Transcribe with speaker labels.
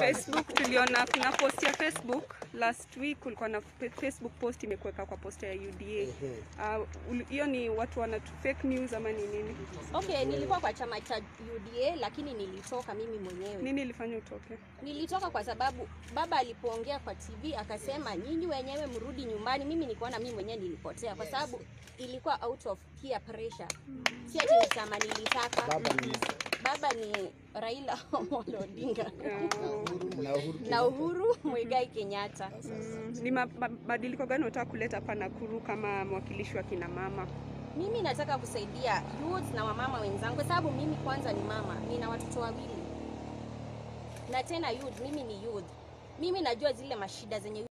Speaker 1: Facebook tuliona kuna post ya Facebook last week, kulikuwa na fe- Facebook post imekuweka kwa posta ya UDA. Ah, uli- Hiyo ni watu wana fake news ama ni nini?
Speaker 2: Okay, nilikuwa kwa chama cha UDA lakini nilitoka mimi mwenyewe.
Speaker 1: Nini ilifanya utoke?
Speaker 2: Nilitoka kwa sababu baba alipoongea kwa TV akasema nyinyi wenyewe mrudi nyumbani. Mimi nikaona mimi mwenyewe nilipotea kwa sababu ilikuwa out of peer pressure. Si ati ni chama nilitaka.
Speaker 3: Baba ni
Speaker 2: Baba ni Raila Amolo Odinga
Speaker 1: Ah,
Speaker 3: na Uhuru
Speaker 2: na Uhuru Muigai Kenyatta.
Speaker 1: mm, ni ma- mabadiliko gani unataka kuleta hapa Nakuru kama mwakilishi wa kina mama?
Speaker 2: Mimi nataka kusaidia youth na wamama wenzangu kwa sababu mimi kwanza ni mama, nina watoto wawili na tena youth, mimi ni youth. Mimi najua zile mashida zenye